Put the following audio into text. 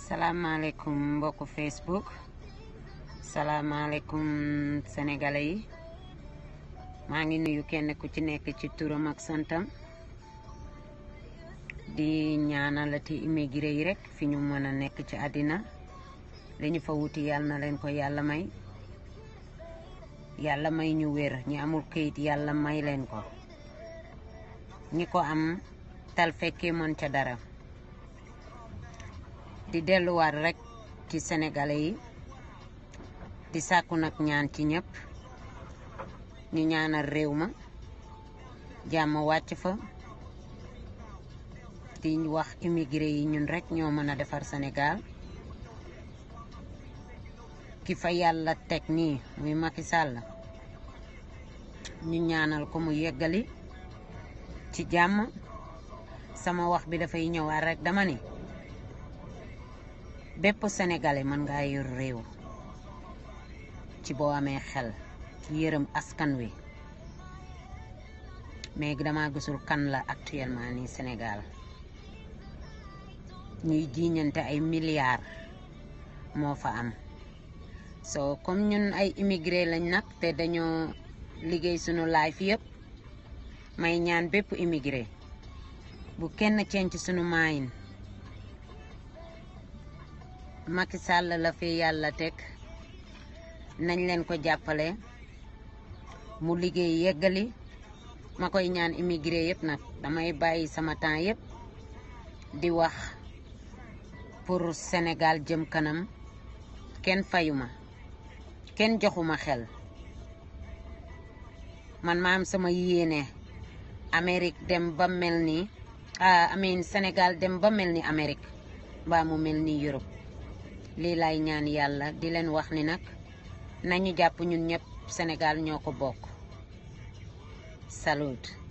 salaamaaleykum mbokku Facebook salaamaaleykum sénégalais yi maa ngi nuyu kenn ku ci nekk ci turam ak santam di ñaanalati immigré yi rek fi ñu mën a nekk ci àddina li ñu fa wuti yàlla na leen ko yàlla may yàlla may ñu wér ñi amul këyit yàlla may leen ko ñi ko am tal fekkee mën ca dara di delluwaat rek ci sénégalais yi di sàkku nag ñaan ci ñëpp ñu ñaanal réew ma jàmm wàcc fa di wax immigré yi ñun rek ñoo mën a defar Sénégal ki fa yàlla teg nii muy Macky Sall ñu ñaanal ko mu yeggali ci jàmm sama wax bi dafay ñëwaat rek dama ni bépp sénégalais mën ngaa yor réew ci boo amee xel yërëm askan wi mais dama gisul kan la actuellement nii Sénégal ñuy jiiñante ay milliards moo fa am so comme ñun ay immigré lañ nag te dañoo liggéey sunu life yëpp may ñaan bépp immigré bu kenn cenc sunu maayin Macky Sall la fi yàlla teg nañ leen ko jàppale mu liggéey yeggali ma koy ñaan immigré yëpp nag damay bàyyi sama temps yëpp di wax pour Sénégal jëm kanam kenn fayuma kenn joxuma xel man ma am sama yéene Amérique dem ba mel ni amin Sénégal dem ba mel ni Amérique mbaa mu mel ni Europe lii lay ñaan yàlla di leen wax ni nag nañu jàpp ñun ñëpp Sénégal ñoo ko bokk salut